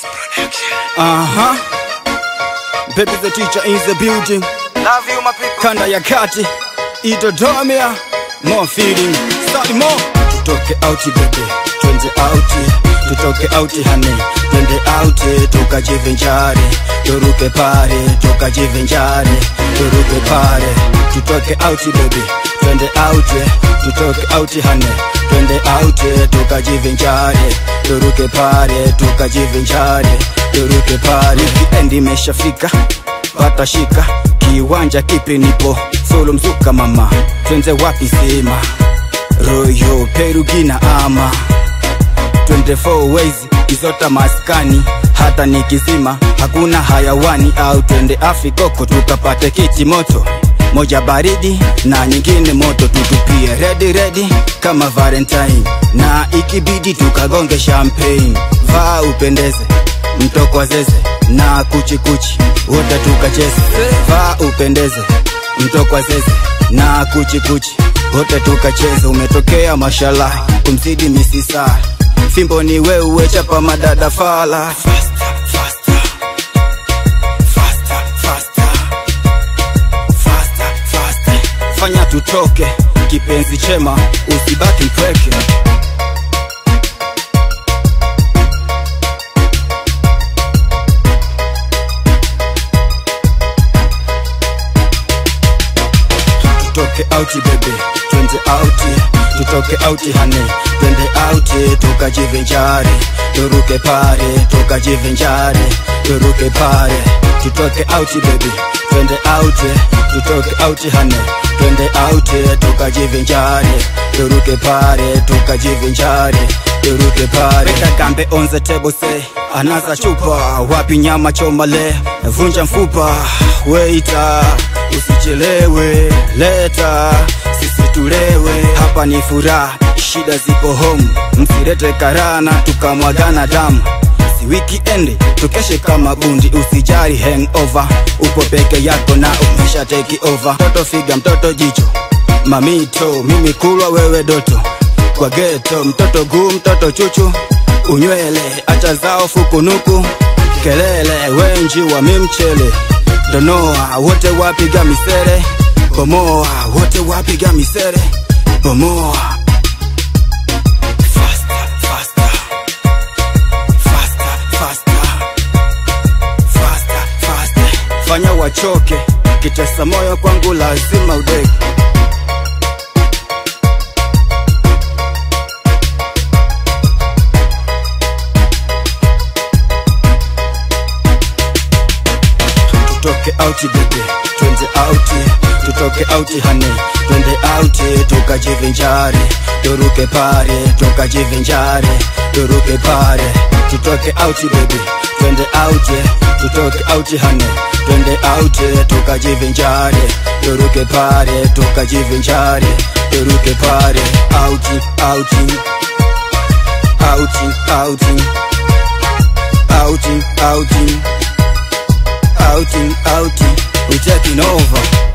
Aha. Baby the teacher in the building. Love you my people. Kanda ya kati. Idodomia. More feeling. Start more. Tutoke out baby. Twende out. Tutoke out honey. Twende out tukajivinjari. Turuke pare tukajivinjari. Turuke pare. Tutoke out baby. Twende out. Tutoke out honey. Twende out tukajivinjari. Turuke pare tukajivinjari. Turuke pare. Weekend imeshafika. Pata shika kiwanja kipi nipo solo mzuka mama twende wapi sema royo perugina ama 24 ways kizota maskani hata nikizima hakuna hayawani au twende afikoko tukapate kiti moto moja baridi na nyingine moto tutupie redi redi kama valentine na ikibidi tukagonge champagne vaa upendeze mtoko zeze na kuchikuchi wote tukacheze vaa upendeze mtoko zeze na kuchikuchi wote tukacheze umetokea mashallah kumzidi misisa fimbo ni wewe chapa madada fala faster, faster. Faster, faster. Faster, faster. fanya tutoke kipenzi chema usibaki mpweke tutoke out baby twende out tutoke out honey twende out tukajivinjari turuke pare tukajivinjari turuke pare tutoke out baby twende out tutoke out honey twende out tukajivinjari turuke pare tukajivinjari turuke pare weka kambe on the table say anaza chupa wapi nyama choma le vunja mfupa weita usichelewe leta sisi tulewe hapa ni furaha shida zipo home msirete karana tukamwagana damu si weekend tukeshe kama bundi usijari hangover upo peke yako na umesha take over mtoto figa mtoto jicho mamito mimi kulwa wewe doto kwa geto mtoto guu mtoto chuchu unywele acha zao fukunuku kelele wenji wa mimchele donoa wote wapiga misere bomoa wote wapiga misere bomoa Faster, faster. Faster, faster. Faster, faster. fanya wachoke kitesa moyo kwangu lazima udeke tutoke out baby twende out tutoke out honey twende out tukajivinjari turuke pare tukajivinjari turuke pare tutoke out baby twende out tutoke out honey twende out tukajivinjari turuke pare tukajivinjari turuke pare out out out out out out outing, outing, we taking over.